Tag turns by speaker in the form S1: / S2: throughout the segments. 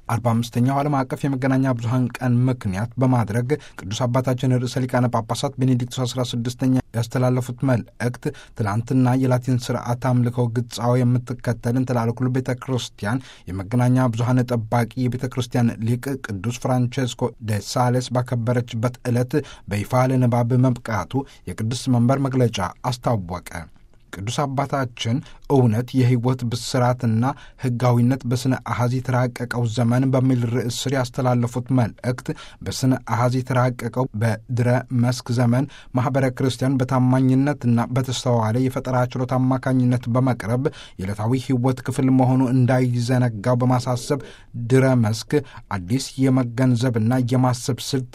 S1: አርባ አምስተኛው ዓለም አቀፍ የመገናኛ ብዙኃን ቀን ምክንያት በማድረግ ቅዱስ አባታችን ርዕሰ ሊቃነ ጳጳሳት ቤኔዲክቶስ አስራ ስድስተኛ ያስተላለፉት መልእክት ትላንትና የላቲን ስርዓት አምልከው ግጻዊ የምትከተልን ትላልኩሉ ቤተ ክርስቲያን የመገናኛ ብዙኃን ጠባቂ የቤተ ክርስቲያን ሊቅ ቅዱስ ፍራንቼስኮ ደ ሳሌስ ባከበረችበት ዕለት በይፋ ለንባብ መብቃቱ የቅዱስ መንበር መግለጫ አስታወቀ። ቅዱስ አባታችን እውነት የሕይወት ብስራትና ሕጋዊነት በስነ አሐዝ የተራቀቀው ዘመን በሚል ርዕስ ስር ያስተላለፉት መልእክት በስነ አሐዝ የተራቀቀው በድረ መስክ ዘመን ማኅበረ ክርስቲያን በታማኝነትና በተስተዋለ የፈጠራ ችሎታ አማካኝነት በመቅረብ የዕለታዊ ሕይወት ክፍል መሆኑ እንዳይዘነጋው በማሳሰብ ድረ መስክ አዲስ የመገንዘብና የማሰብ ስልት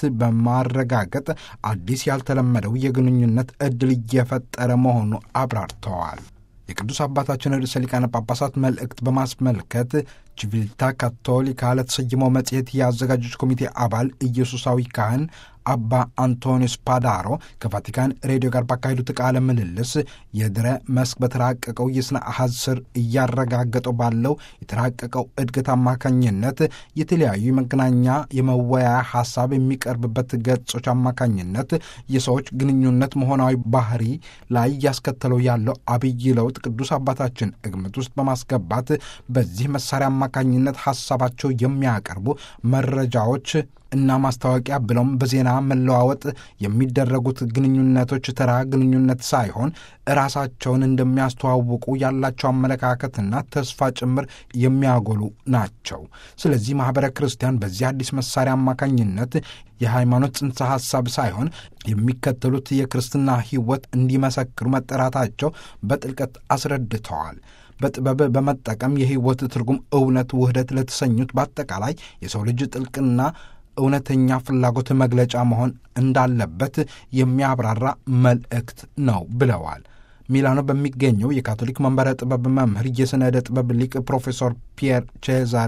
S1: በማረጋገጥ አዲስ ያልተለመደው የግንኙነት ዕድል እየፈጠረ መሆኑ አብራርተዋል ተዋል። የቅዱስ አባታችን ርዕሰ ሊቃነ ጳጳሳት መልእክት በማስመልከት ቺቪልታ ካቶሊካ ለተሰየመው መጽሔት የአዘጋጆች ኮሚቴ አባል ኢየሱሳዊ ካህን አባ አንቶኒዮ ስፓዳሮ ከቫቲካን ሬዲዮ ጋር ባካሄዱት ቃለ ምልልስ የድረ መስክ በተራቀቀው የሥነ አሐዝ ስር እያረጋገጠው ባለው የተራቀቀው እድገት አማካኝነት የተለያዩ የመገናኛ የመወያያ ሐሳብ የሚቀርብበት ገጾች አማካኝነት የሰዎች ግንኙነት መሆናዊ ባህሪ ላይ እያስከተለው ያለው አብይ ለውጥ ቅዱስ አባታችን ግምት ውስጥ በማስገባት በዚህ መሳሪያ አማካኝነት ሐሳባቸው የሚያቀርቡ መረጃዎች እና ማስታወቂያ ብለውም በዜና መለዋወጥ የሚደረጉት ግንኙነቶች ተራ ግንኙነት ሳይሆን ራሳቸውን እንደሚያስተዋውቁ ያላቸው አመለካከትና ተስፋ ጭምር የሚያጎሉ ናቸው። ስለዚህ ማኅበረ ክርስቲያን በዚህ አዲስ መሳሪያ አማካኝነት የሃይማኖት ጽንሰ ሐሳብ ሳይሆን የሚከተሉት የክርስትና ሕይወት እንዲመሰክሩ መጠራታቸው በጥልቀት አስረድተዋል። በጥበብ በመጠቀም የሕይወት ትርጉም እውነት፣ ውህደት ለተሰኙት በአጠቃላይ የሰው ልጅ ጥልቅና እውነተኛ ፍላጎት መግለጫ መሆን እንዳለበት የሚያብራራ መልእክት ነው ብለዋል። ሚላኖ በሚገኘው የካቶሊክ መንበረ ጥበብ መምህር የሥነ ጥበብ ሊቅ ፕሮፌሰር ፒየር ቼዛሬ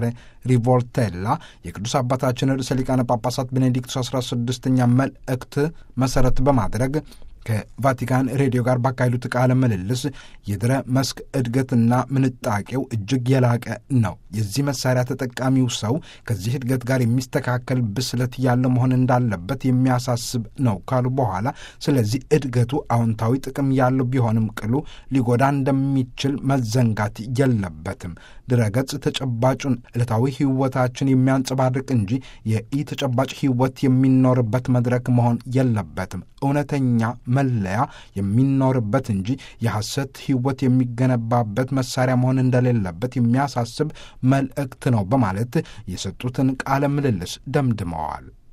S1: ሪቮልቴላ የቅዱስ አባታችን ርዕሰ ሊቃነ ጳጳሳት ቤኔዲክቶስ አስራ ስድስተኛ መልእክት መሠረት በማድረግ ከቫቲካን ሬዲዮ ጋር ባካሄዱት ቃለ ምልልስ የድረ መስክ እድገትና ምንጣቄው እጅግ የላቀ ነው። የዚህ መሳሪያ ተጠቃሚው ሰው ከዚህ እድገት ጋር የሚስተካከል ብስለት ያለው መሆን እንዳለበት የሚያሳስብ ነው ካሉ በኋላ ስለዚህ እድገቱ አዎንታዊ ጥቅም ያለው ቢሆንም ቅሉ ሊጎዳ እንደሚችል መዘንጋት የለበትም። ድረገጽ ተጨባጩን ዕለታዊ ሕይወታችን የሚያንጸባርቅ እንጂ የኢ ተጨባጭ ሕይወት የሚኖርበት መድረክ መሆን የለበትም። እውነተኛ መለያ የሚኖርበት እንጂ የሐሰት ሕይወት የሚገነባበት መሳሪያ መሆን እንደሌለበት የሚያሳስብ መልእክት ነው በማለት የሰጡትን ቃለ ምልልስ ደምድመዋል።